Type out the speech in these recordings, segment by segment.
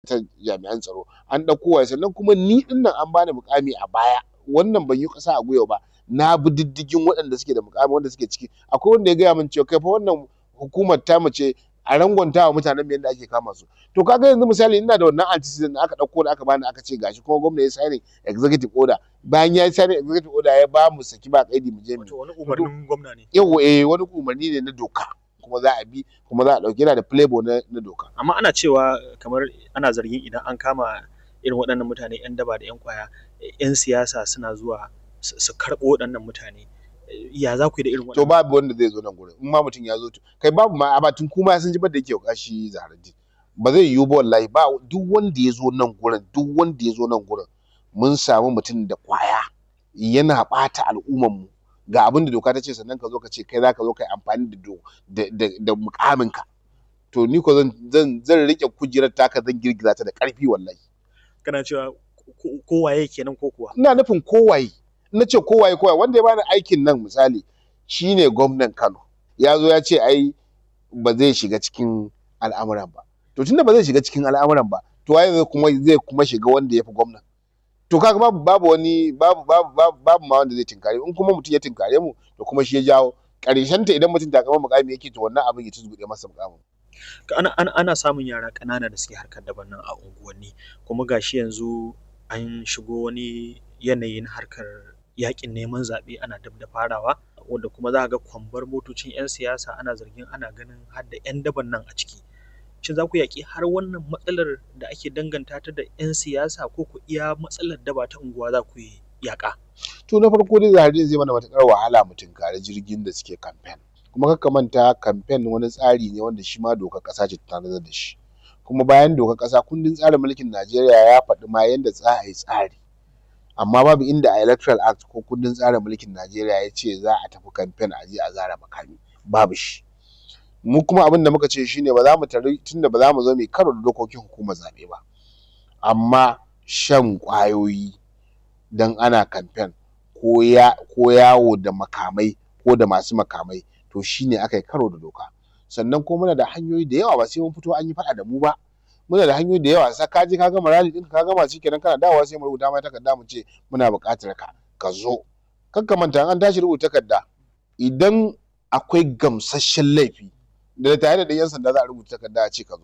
ta jami'an tsaro an ɗauko wa sannan kuma ni ɗin nan an bani mukami a baya wannan ban yi ƙasa a gwiwa ba na bi diddigin waɗanda suke da mukami wanda suke ciki akwai wanda ya gaya min cewa kai fa wannan hukumar tamu ce a rangwanta wa mutanen mu yadda ake kama su to kaga yanzu misali ina da wannan antecedent aka ɗauko da aka bani aka ce gashi kuma gwamna ya signing executive order bayan ya yi signing executive order ya ba mu saki ba kaidi mu je mu Wato wani umarnin gwamna ne. yawa eh wani umarni ne na doka kuma za a bi kuma za a ɗauki yana da playboy na, na doka Amma ana cewa kamar ana zargin idan an kama irin waɗannan mutane 'yan daba da 'yan ƙwaya 'yan siyasa suna zuwa su su karɓo waɗannan mutane. Ya za ku yi da irin to waɗannan? babu wanda zai zo nan gurin in ma mutum ya zo to kai babu ma a tun kuma sun ji ba da yake kashi zahararri ba zai yiwu ba wallahi ba duk wanda ya zo nan gurin duk wanda ya zo nan gurin mun samu mutum da kwaya yana ɓata al'umman mu ga abin da doka ta ce sannan ka zo ka ce kai za ka zo ka yi amfani da do da da, da mukamin ka to ni ko zan zan zan rike kujerar taka zan girgiza ta da ƙarfi wallahi Kana cewa ko- kowaye kenan ko kuwa? ina nufin kowaye na ce kowaye kowaye wanda ya bani aikin nan misali shine gwamnan Kano ya zo ya ce ai ba zai shiga cikin al'amuran ba to tunda ba zai shiga cikin al'amuran ba to waye zai kuma zai kuma shiga wanda ya fi gwamnan to kaga babu babu wani babu babu babu, babu ma wanda zai tinkare mu. in kuma mutum ya tinkare mu to kuma shi ya jawo ƙarshen ta idan mutum takamar mukami yake to wannan abin ya tuzgude masa mukamin Ka- Ana, ana, ana samun yara ƙanana da suke harkar daban nan a unguwanni kuma gashi yanzu an shigo wani yanayi na harkar yaƙin neman zaɓe ana dab da farawa wanda kuma za ka ga kwambar motocin 'yan siyasa ana zargin ana ganin har da 'yan daban nan a ciki. Shin za ku yaƙi har wannan matsalar da ake danganta ta da 'yan siyasa ko ku iya matsalar daba ta unguwa za ku yi yaƙa? to na farko dai zahari zai mana matuƙar wahala mu tunkari jirgin da suke campaign kuma kakka manta campaign wani tsari ne wanda shi ma dokar ƙasa ce ta tanadar da shi kuma bayan dokar ƙasa kundin tsarin mulkin Najeriya ya faɗi ma yanda za a yi tsari amma babu inda a electoral act ko kundin tsarin mulkin Najeriya ya ce za a tafi campaign a je a zara makami babu shi mu kuma abin da muka ce shine ba za mu tare tunda ba za mu zo mu karo da dokokin hukumar zaɓe ba amma shan ƙwayoyi dan ana campaign ko ya ko yawo da makamai ko da masu makamai to shine aka yi karo da doka sannan ko muna da hanyoyi da yawa ba sai mun fito an yi faɗa da mu ba muna da hanyoyi da yawa sa ka je ka gama rally ɗinka ka gama shikenan kana dawowa sai mu rubuta mai takarda mu ce muna buƙatar ka ka zo kar ka manta an tashi rubuta takarda idan akwai gamsasshen laifi da tare da yan sanda za a rubuta takarda a ce ka zo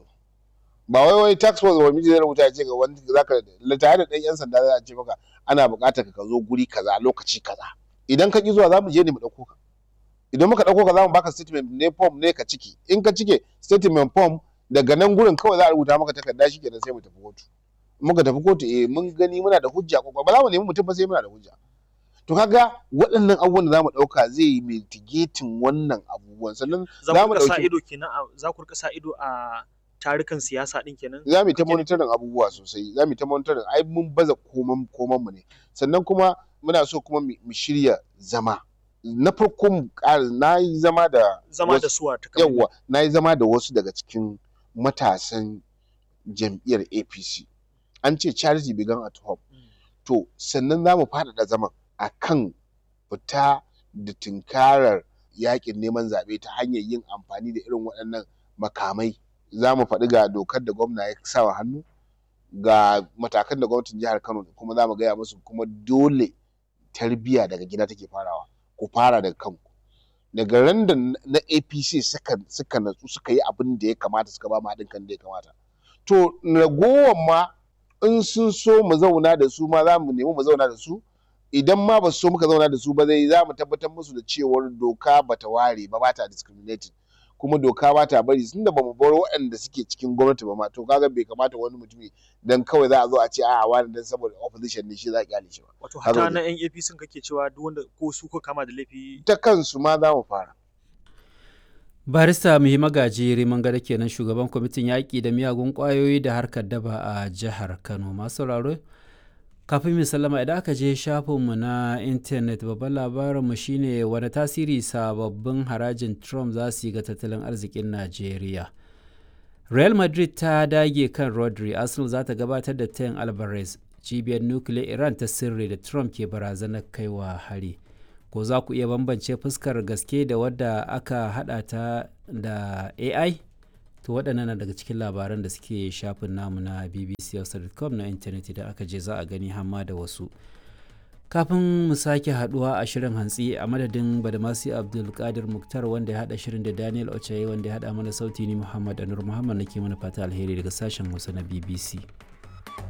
ba wai wai tax force ba miji zai rubuta ya ce ga wani zaka tare da ɗan yan sanda za a ce maka ana buƙatar ka zo guri kaza lokaci kaza idan ka ki zuwa za mu je ne mu ɗauko ka idan muka ɗauko ka za mu baka statement ne form ne ka ciki in ka cike statement form daga nan gurin kawai za a rubuta maka takarda shi kenan sai mu tafi kotu In muka tafi kotu eh mun gani muna da hujja ko ba za mu nemi mutum ba sai muna da hujja to kaga waɗannan abubuwan da za mu ɗauka zai yi mitigating wannan abubuwan sannan Za za ku mu rika sa ɗauki ido kenan a za ku rika sa ido a tarukan siyasa ɗin kenan? za mu yi ta Kake- monitoring abubuwa sosai za mu yi ta monitoring ai mun baza koman koman mu ne sannan kuma muna so kuma mu mu shirya zama na farko mu ƙara na yi zama da Zama wasu- da suwa ta yawwa na yi zama da wasu daga cikin matasan jam'iyyar apc an ce charity began at home to sannan za mu faɗaɗa zaman a kan fita da tunkarar yakin neman zaɓe ta hanyar yin amfani da irin waɗannan makamai za mu faɗi ga dokar da gwamna ya sa wa hannu ga matakan da gwamnatin jihar kano kuma za mu gaya musu kuma dole tarbiyya daga gida take farawa ku fara daga kanku daga ran da na apc suka suka natsu suka yi abin da ya kamata suka ba mu haɗin kan da ya kamata to ragowar ma in sun so mu zauna da su ma za mu nemi mu zauna da su idan ma ba su so muka zauna da su ba zai za mu tabbatar musu da cewar doka ba ta ware ba ba ta discriminating kuma doka ba ta bari tunda ba mu bar waɗanda suke cikin gwamnati ba ma to kaga bai kamata wani mutumi dan kawai za a zo a ce a'a wani dan saboda opposition ne shi za a kyale shi ba Wato Haka hata ne. na 'yan APC kake cewa duk wanda ko su ko kama da laifi ta kansu ma za mu fara barista muhi magaji riman gada kenan shugaban kwamitin yaƙi da miyagun ƙwayoyi da harkar daba a jihar kano masu sauraro kafin mu sallama idan aka je shafinmu na intanet babban labarinmu shine wani tasiri sababbin harajin trump za su yi ga tattalin arzikin najeriya real madrid ta dage kan rodri arsenal za ta gabatar da tayin alvarez cibiyar nukiliyar iran ta sirri da trump ke barazanar kaiwa hari ko za ku iya bambance fuskar gaske da wadda aka hada ta da ai to waɗannan na daga cikin labaran da suke shafin namu na bbc.com na intanet idan aka je za a gani hamma da wasu kafin mu sake haduwa a shirin hantsi a madadin badamasi abdulkadir muktar wanda ya hada shirin da daniel ochaye wanda ya hada mana sauti ni muhammad anur muhammad nake mana fata alheri daga sashen hausa na bbc